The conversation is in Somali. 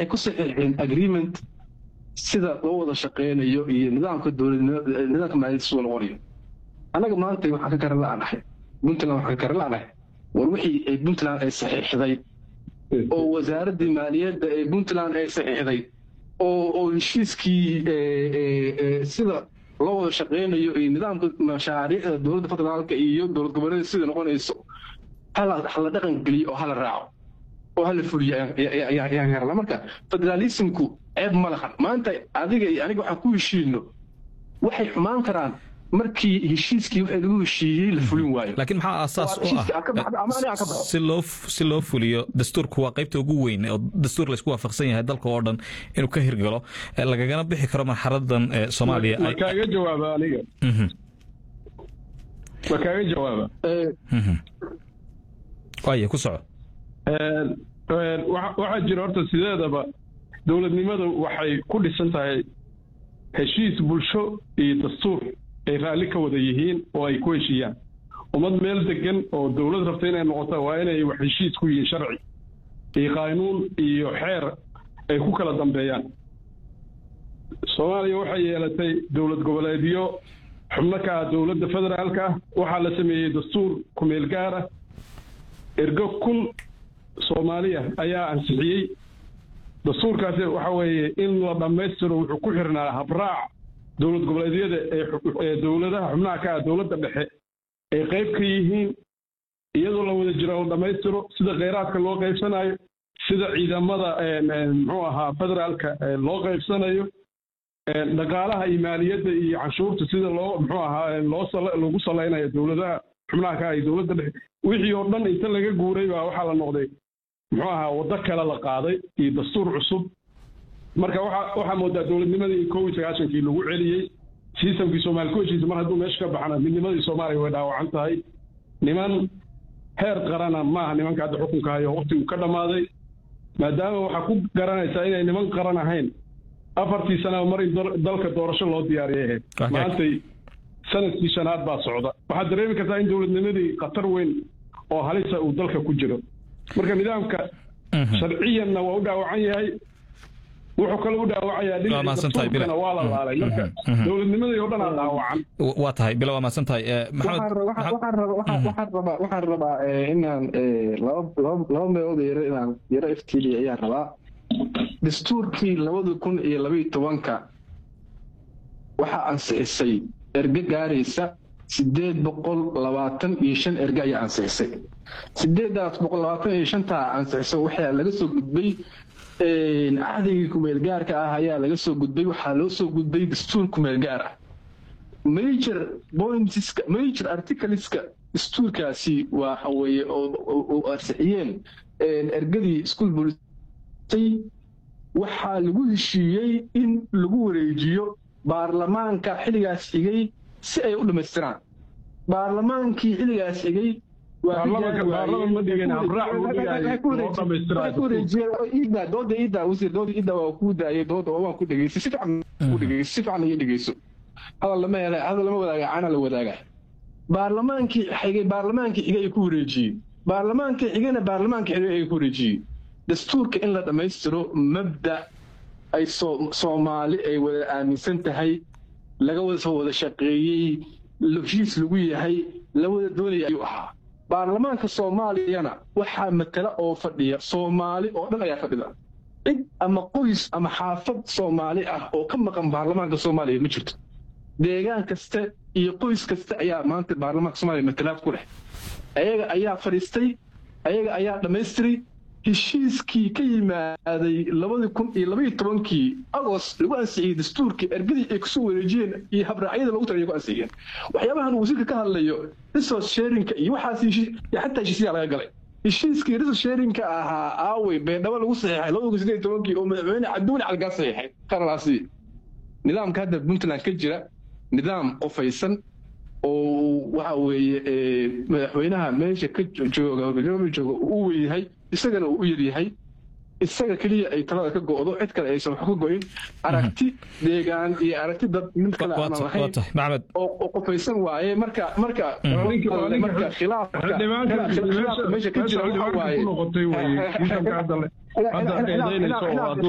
waxay ku saxiixeen agreement sida loo wada shaqeynayo iyo nidaamka dowladnimo nidaamka maaliyadda suu noqonayo annaga maanta waxaan ka garan la'anahay puntland waxaan ka garan la'anahay war wixii ay puntland ay saxiixday oo wasaaraddii maaliyadda ee puntland ay saxiixday oo oo heshiiskii sida loo wada shaqeynayo iyo nidaamka mashaariicda dowladda federaalka iyo dowlad goboleeda sida noqonayso hala hala dhaqan geliyo oo hala raaco oo hala fuliyo ayaan garana marka federalismku ceeb ma lahan maanta adiga iyo aniga waxaan ku heshiino waxay xumaan karaan markii heshiiskii wixii lagu heshiiyey la fulin waayo laakiin maxaa aasaas u ah si loo si loo fuliyo dastuurku waa qaybta ugu weyn oo dastuur laysku waafaqsan yahay dalka oo dhan inuu ka hirgalo lagagana bixi karo marxaladan soomaaliya ma kaaga jawaaba aniga ma kaaga jawaaba waaya ku soco waxaa jira horta sideedaba dowladnimadu waxay ku dhisan tahay heshiis bulsho iyo dastuur ay raalli ka wada yihiin oo ay ku heshiiyaan ummad meel degan oo dowlad rabta inay noqota waa inay wax heshiis ku yihiin sharci iyo qaanuun iyo xeer ay ku kala dambeeyaan soomaaliya waxay yeelatay dowlad goboleedyo xubno ka ah dowladda federaalka ah waxaa la sameeyey dastuur kumeel gaar ah ergo kun soomaaliya ayaa ansixiyey dastuurkaasi waxa weeye in la dhammaystiro wuxuu ku xirnaa habraac dowlad goboleedyada ee dowladaha xubnaha ka ah dowladda dhexe ay qayb ka yihiin iyadoo la wada jiro la dhammaystiro sida kheyraadka loo qaybsanayo sida ciidamada muxuu ahaa federaalka loo qaybsanayo dhaqaalaha iyo maaliyadda iyo canshuurta sida loo muxuu ahaa loo lagu salaynayo dowladaha xubnaha ka ah iyo dowladda dhexe wixii oo dhan inta laga guuray baa waxaa la noqday muxuu ahaa waddo kale la qaaday iyo dastuur cusub marka waxa waxaa moodaa dowladnimadii kow iyo sagaashankii lagu celiyey sistamkii soomaali ku heshiisa mar hadduu meesha ka baxana midnimadii soomaaliya way dhaawacan tahay niman heer qarana maaha nimanka hadda xukunka hayo waqtigu ka dhammaaday maadaama waxaa ku garanaysaa inay niman qaran ahayn afartii sana mar in dalka doorasho loo diyaariyay ahayd maantay sanadkii shanaad baa socda waxaad dareemi kartaa in dowladnimadii khatar weyn oo halisa uu dalka ku jiro marka nidaamka sharciyanna waa u dhaawacan yahay wuxuu kale u dhaawacayaa dhinaca waa la laalay marka dowladnimadii oo dhan aa dhaawacan waa tahay bila waa mahadsan tahay waxaan rabaa inaan laba meelood yaro inaan yaro iftiiliya ayaan rabaa dastuurkii labada kun iyo labaiyo tobanka waxaa ansixisay erge gaaraysa sideed boqol labaatan iyo shan erge ayaa ansixisay sideedaas boqol labaatan iyo shantaa ansixisay waxaa laga soo gudbay cahdigii kumeel gaarka ah ayaa laga soo gudbay waxaa loo soo gudbay dastuur kumeel gaar ah major pointska major articleska dastuurkaasi waxa weeye oo ansixiyeen ergadii school bolisay waxaa lagu heshiiyey in lagu wareejiyo baarlamaanka xilligaas xigay si ay u dhammaystiraan baarlamaankii xilligaas xigay dooda iida wasiir dooda iida waa kuu daayay dooda waan ku dhegeystay si fiican ku dhegeystay si fiican iyo dhegeyso hadal lama hela hadal lama wadaaga cana la wadaaga baarlamaankii xigay baarlamaankii xigay ay ku wareejiyey baarlamaankii xigayna baarlamaankii xigay ay ku wareejiyey dastuurka in la dhammaystiro mabda ay soomaali ay wada aaminsan tahay laga wada soo wada shaqeeyey heshiis lagu yahay la wada doonaya ayuu ahaa baarlamaanka soomaaliyana waxaa matala oo fadhiya soomaali oo dhan ayaa fadhida cid ama qoys ama xaafad soomaali ah oo ka maqan baarlamaanka soomaaliya ma jirto deegaan kasta iyo qoys kasta ayaa maanta baarlamaanka soomaaliya matalaad ku leh ayaga ayaa fadhiistay ayaga ayaa dhammaystiray heshiiskii ka yimaaday labadii kun iyo labaiyo tobankii agost lagu ansixiyey dastuurkii ergadii ay kusoo wareejiyeen iyo habraacyada lagu talay ku ansixiyeen waxyaabahan wasiirka ka hadlayo resource sharinka iyo waxaas xataa heshiisyaa laga galay heshiiskii resource sharinka ahaa aawey beendhabo lagu saxiixay labada kun sideed tobankii oo madaxweyne cabduuli calgaa saxiixay qaralaasi nidaamka hadda puntland ka jira nidaam qofaysan oo waxa weeye madaxweynaha meesha ka jooga jooga uu weyahay isagana uu u yaryahay isaga keliya ay talada ka go'do cid kale aysan wax ka go'in aragti deegaan iyo aragti dad mid kale aanan lahayn oo qofaysan waaye marka marka marka khilaafka meesha ka jira waxa waaye